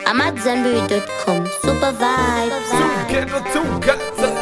I'm at zenberry.com. Super vibes. Ghetto two guts.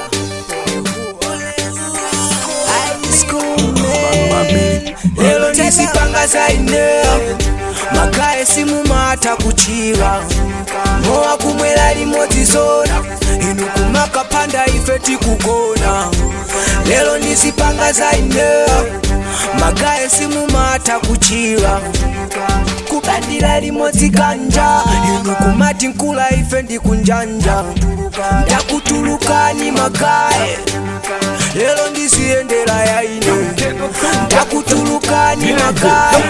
lero ndizipanga zaine magaye simumata kuchiva mowa kumwera limodzi zona inu kumakapanda ife tikugona lero ndizipanga zaine magaye simumata kuchiva kubandira limodzi kanja inu kumati nkula ife ndikunjanja ndakutulukani magaye lero ndiziyendera yaine ndakutulukani magaye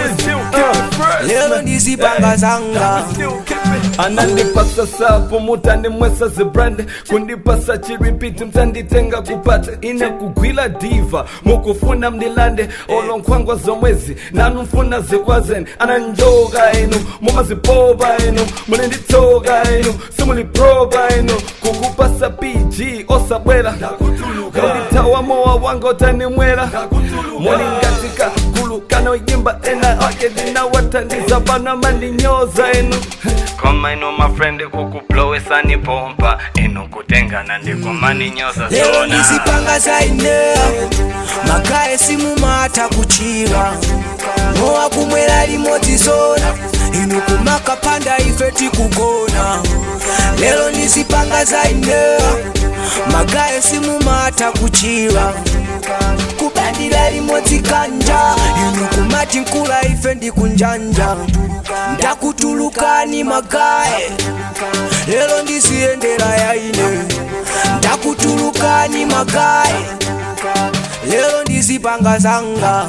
lero ndizipanga zanga anandipasa sapo mutandimwesa zibrand kundipasa chiripiti mtanditenga kupata ine kugwila diva mukufuna mndilande olonkhwangwa zomwezi nanu mfuna zikwazeni ananjoka inu mumazipoba inu mulinditsoka inu simuliproba inu kukupasa pg osabwera kunditawa mowa wanga utanimwera mulingatika kulukana uyimba ena ake ndinawatandiza bana mandinyoza inu koma ino mafrendi kukublowesani pompa ino kutengana ndikumaninyoza lero ndizipanga zaine magaye simumata kuchiva mowa kumwera limodzi zona inu kumakapanda ife tikugona lero ndizipanga zaine magaye simumata kuchiva kubandira limodzi kanja inu kumati nkula ife ndikunjanja ndakutulukani magaye lero ndiziyendera yaine ndakutulukani magaye lero ndizipanga zanga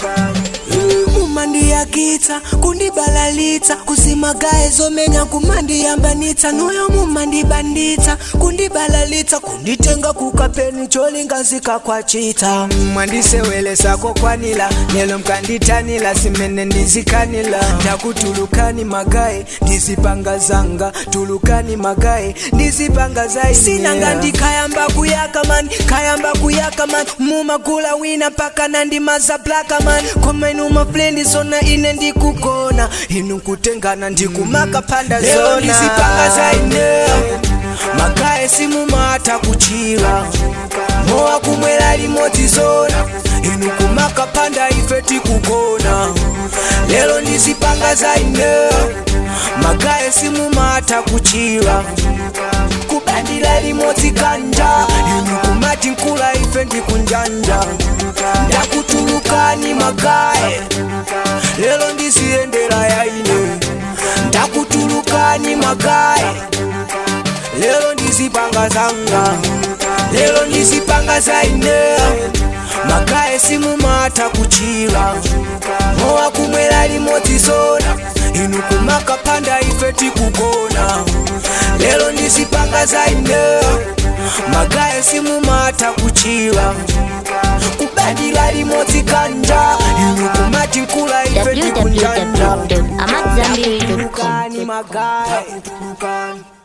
mumandiyakitsa kundibalalitsa kuzimagaye zomenya kumandiyambanitsa nuyo mumandibanditsa kundibalalitsa kunditenga kukapeni cholingazika kwachita mwandisewelesako kwanila lelo mkanditanila simene ndizikanila ndakutulukani magaye ndizipanga zanga tulukani magaye ndizipanga zaine sinanga ndikayamba kuyaka man kayamba kuyaka man mumagula wina mpaka nandimaza blaka man komenu mafrendi zona ine ndikugona inu kutengana ndikumaka panda zona ndizipanga zaine magaye simumata kuchiva mowa kumwera limodzi zona inu kumaka panda ife tikugona lero ndizipanga zaine magaye simumata kuchiva kubandira limodzi kanja inu kumati nkula ife ndikunjanja ndakutulukani magaye lero ndiziyendera yaine ndakutulukani magaye lero ndizipanga zanga lero ndizipanga zaine magaye simumata kuchiva mowa kumwera limodzi zona inu kumakapanda ife tikugona lero ndizipanga zaine magaye simumata kuchiva kubandira limodzi kanja inu kumati nkula ife tikunjanja www.amatzambiri.com. ndakutulukani magaye